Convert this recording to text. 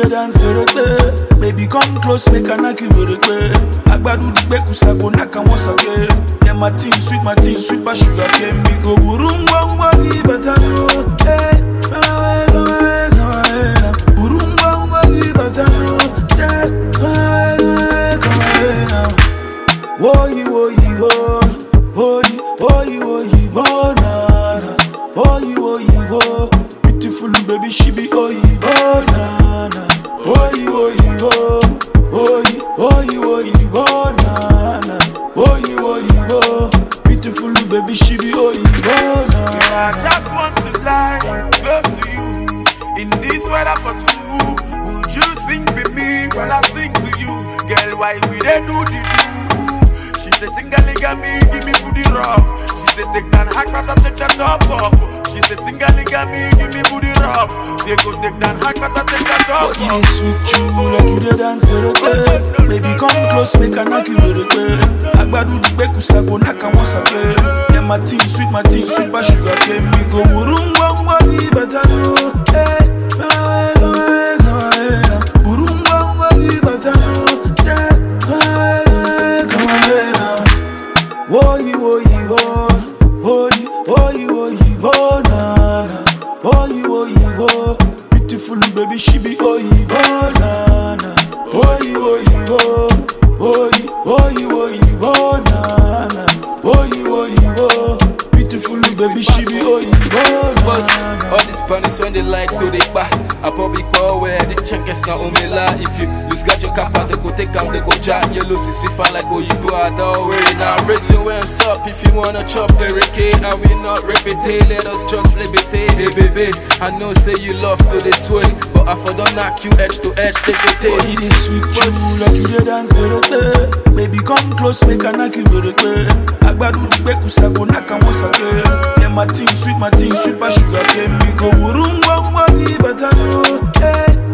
dey dance gbèrègbè. Baby come close make I knack you gbèrègbè. Agbadu digbe kusago knack am once again. Yeah my thing sweet my thing sweet pass sugar cane. We go buru ngwangwa gi better no. Hey, come away, come away, come away now. Buru ngwangwa gi better no. Yeah, come away, come away, come away now. Woyi woyi wo, woyi woyi woyi wo na na. Woyi woyi wo, beautiful baby she be oyibo na na. Woyi woyi wo, woyi woyi woyi wo na na. Woyi woyi wo, beautiful baby she be oyibo na I na. just want to lie close to you in this weather for two. Would you sing for me when I sing to you? Girl, why we dey do the do? She said, Tingalinga me, give me booty rub. She said, take that hack, but I take that top off. She said, Tingalinga me, give me booty rub. They go take that hack, but I take that top But it off. is sweet you like you dey dance gbèrègbè. Baby come close make I knack you gbèrègbè. Agbadu digbe kusago knack am once again. Yeah my thing sweet my thing sweet pass sugar cane. We go buru ngwangwa gi better no. Hey, come away, come away, come away now. Buru ngwangwa gi better no. Yeah, come away, come away, come away now. Woyi woyi wo, woyi woyi woyi wo na na. Woyi woyi wo, beautiful baby she be oyibo na na. Woyi woyi wo, woyi woyi woyi wo na na. Woyi woyi wo, beautiful baby she be oyibo Boss, na na. all these panics when they like to they back. I probably call where this check is not umela. If you lose got your cap out, they go take them, they go jack. You lose it, if I like oh you do I don't worry now. Raise your hands up if you wanna chop Eric And we not repeat it, let us just liberate Hey baby, I know say you love to this way. But I for don't knock you edge to edge, take it, But take it is sweet you like you dey dance gbèrègbè. Baby come close make I knack you gbèrègbè. Agbadu digbe kusago knack am once again. Yeah my thing sweet my thing sweet pass sugar cane. We go buru ngwangwa gi better no. Hey,